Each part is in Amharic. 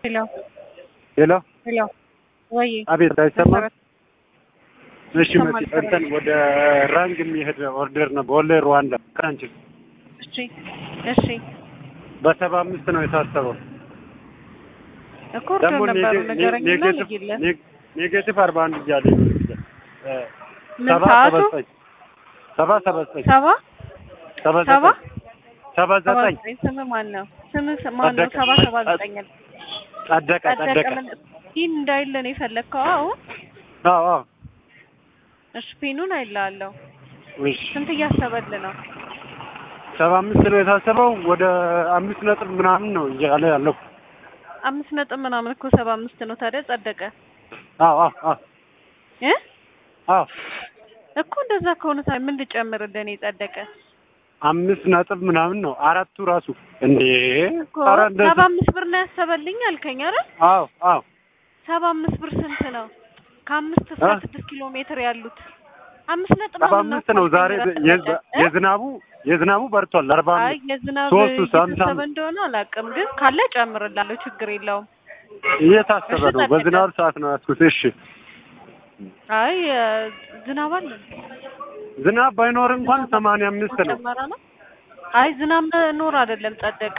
ሄሎ ሄሎ ሄሎ ወይ አቤት፣ አይሰማም? መሰረት እሺ ይሰማል፣ መሲ ይሰማል። እንትን ወደ ራንግ የሚሄድ ኦርደር ነው በወሎ ሩዋንዳ ክራንች እሺ እሺ በሰባ አምስት ነው የታሰበው። እኮ ኦርደር ደግሞ ነበሩ ኔጌ- ንገረኝና ኔጌቲቭ ልይለት ኔግ- ኔጌቲቭ አርባ አንድ እያለ ነው እ፣ ምን ሰባ ሰዓቱ? ሰባ ዘጠኝ ሰባ ሰባ ዘጠኝ ሰባ ሰባ ሰባ ዘጠኝ ሰባ ሰባ ዘጠኝ ዘጠኝ ስም ማን ነው? ስም ማን ነው? ጸደቀ። ሰባ ሰባ ዘጠኝ ጸደቀ ጸደቀ ጸደቀ። ምን ፒን እንዳይለን የፈለግከው? አዎ አዎ አዎ። እሺ ፒኑን አይልሃለሁ። እሺ ስንት እያሰበልህ ነው? ሰባ አምስት ነው የታሰበው። ወደ አምስት ነጥብ ምናምን ነው እያለ ያለው። አምስት ነጥብ ምናምን እኮ ሰባ አምስት ነው። ታዲያ ጸደቀ አዎ አዎ አዎ እ አዎ እኮ እንደዛ ከሆነ ታዲያ ምን ልጨምርልህ? እኔ ጸደቀ አምስት ነጥብ ምናምን ነው አራቱ ራሱ እንዴ! እኮ ኧረ እንደዚህ- ሰባ አምስት ብር ነው ያሰበልኝ አልከኝ አይደል? አዎ አዎ ሰባ አምስት ብር ስንት ነው? ከአምስት እስከ እ? ስድስት ኪሎ ሜትር ያሉት አምስት ነጥብ ሰባ ምናምን አምስት ነው እኮ ዛሬ አልከኝ የዝ- አይደል? እ? የዝናቡ የዝናቡ በርቷል። አርባ አይ አምስት የዝናብ ሶስቱ ሳምሳም እየታሰበ እንደሆነ አላውቅም፣ ግን ካለ ጨምርላለሁ፣ ችግር የለውም። እየታሰበ እሺ፣ ነው። ጸደቀ። በዝናብ ሰዓት ነው ያዝኩት። እሺ አይ እ፣ ዝናብ አለ ዝናብ ባይኖር እንኳን ሰማንያ አምስት ነው። ጨመረ ነው። አይ ዝናብ ኖር አይደለም ጸደቀ።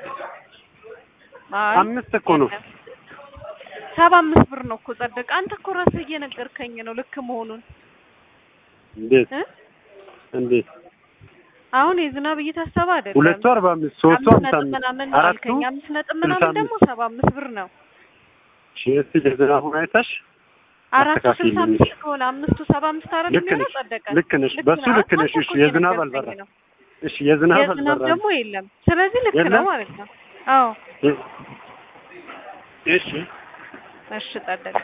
አይ አምስት እኮ ነው። ሰባ አምስት ብር ነው እኮ ጸደቀ። አንተ እኮ ራስህ እየነገርከኝ ነው ልክ መሆኑን እንዴት እ? እንዴት አሁን የዝናብ እየታሰበ አይደለም። ሁለቱ አርባ አምስት ሶስቱ አምስት ሀምሳ ነጥብ አምስት ምናምን ነው አራቱ አልከኝ። አምስት ነጥብ ስልሳ ምናምን አምስት ደግሞ ሰባ አምስት ብር ነው። እሺ እስኪ የዝናቡን አይተሽ አራቱ ስልሳ አስተካክልኝ። አምስት ከሆነ አምስቱ ሰባ አምስት አይደል ልክ የሚሆነው? ነሽ ጸደቀ። ልክ ነሽ፣ በሱ ነው። ልክ ነሽ። አንተ እሺ እኮ የዝናብ እየነገርከኝ አልበራ ነው። እሺ የዝናብ የዝናብ አልበራ ደግሞ የለም። ስለዚህ ልክ የለም? ነው ማለት ነው። አዎ እሺ እሺ ጸደቀ።